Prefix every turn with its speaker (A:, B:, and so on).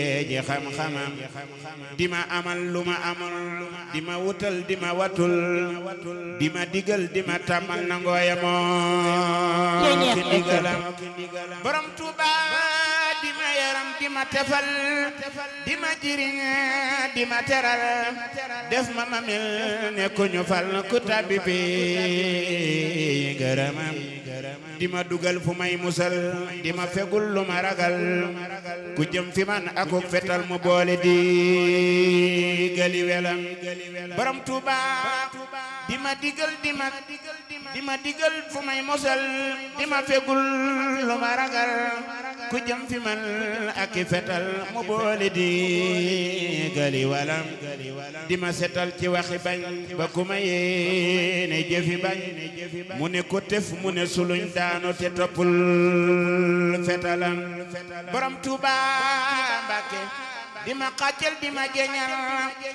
A: ji xam-xamam di ma amal lu ma amal di ma wutal di ma watul di ma digal di ma tàmmal na ngooya moo ki ndigalam borom Tuuba di ma yaram di ma tefal di ma jiriñ di ma teral def ma ma mel ne ku ñu fal ku tabbi bi gërëmam di ma dugal fu may musal di ma fegul lu ma ragal ku jëm fi man akuk fetal mu boole di gali welam borom Tuuba di ma digal di ma di ma digal fu may musal di ma fegul lu ma ragal ku jëm fi man ak fetal mu boole di gali walam di ma setal ci waxi bañ ba ku ma yéene jëfi bañ mu ne ko tef mu ne suluñ daanu te toppul fetalam borom Tuuba Mbàkke di ma xàccal di ma jeñal